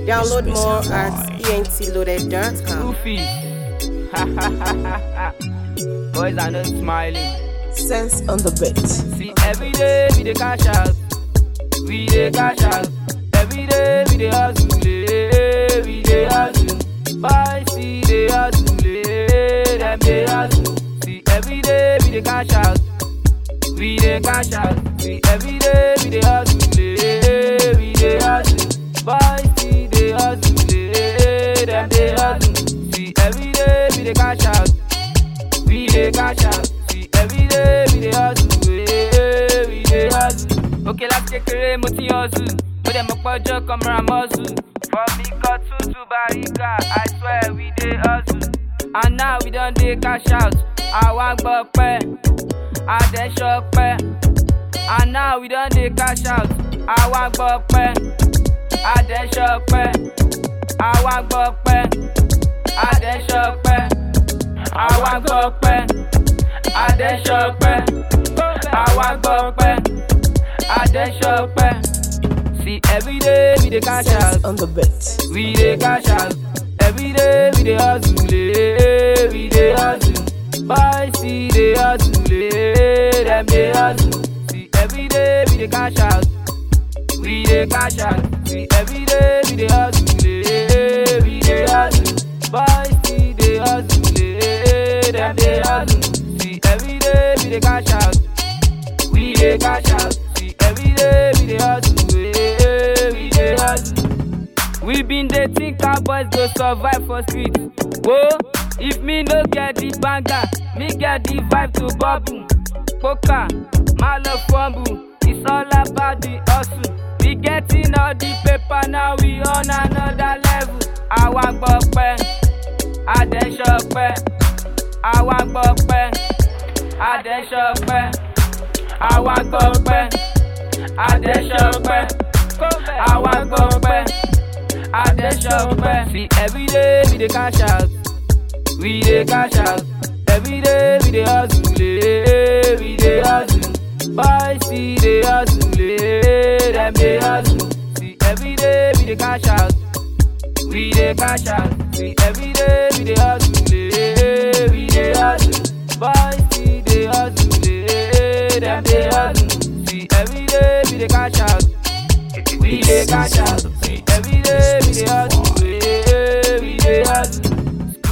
Download more at entloaded.com. Goofy. Boys are not smiling. Sense on the beat. See, every day we dey cash out. We dey cash out. Every day we dey hustle. eh, We dey hustle. Boys see dey hustle. eh, Them dey hustle. See, every day we dey cash out. We dey cash out. See, every day we dey hustle. eh, We dey hustle. Boys see dey hustle. eh, Them dey hustle. See, every day we dey cash out. We dey cash out. See, every day we dey hustle. eh, We dey hustle. Òkè láti kékeré mo ti hustle. Mo dẹ̀ mọ̀ pọ́jọ́ kan mọ́ra muscle. From ikọ̀ tútù Bariga, I swear we dey hustle. And now we don dey cash out. Àwa gbọ́ pẹ́, àdẹ́sọ pẹ́. And now we don dey cash out. Àwa gbọ́ pẹ́, àdẹ́sọ pẹ́. Àwa gbọ́ pẹ́, àdẹ́sọ pẹ́. Àwa gbọ́ pẹ́, àdẹ́sọ pẹ́. Àwa gbọ́ pẹ́, àdẹ́sọ pẹ́. See everyday we dey cash out. Sense on the beat. We dey cash out. Every day we dey hustle, eh, we dey hustle. Boys see dey hustle, eh, them dey hustle. See every day we dey cash out. We dey cash out. See every day we dey hustle, eh, we dey hustle. Boys see dey hustle, eh, them dey hustle. See every day we dey cash out. We dey cash out. See every day we dey hustle, eh, we dey hustle. We been dey think how boys go survive for street. Whoa, if me no get the banger, me get the vibe to bubble. Poker, my love fumble, it's all about the hustle. We getting all the paper now, we on another level. Àwa gbọ́ pẹ́, àdẹ́sọ pẹ́. Àwa gbọ́ pẹ́, àdẹ́sọ pẹ́. Àwa gbọ́ pẹ́, àdẹ́sọ pẹ́. Àwa gbọ́ pẹ́. I dey shop eh. See every day we dey cash out, we dey cash out. Every day we dey hustle, eh, we dey hustle. Boys see dey hustle, eh, them dey hustle. See every day we dey cash out, we dey cash out. See every day we dey hustle, eh, we dey hustle. Boys see dey hustle, eh, them dey hustle. See every day we dey cash out. We dey cash out. See, every day we dey hustle.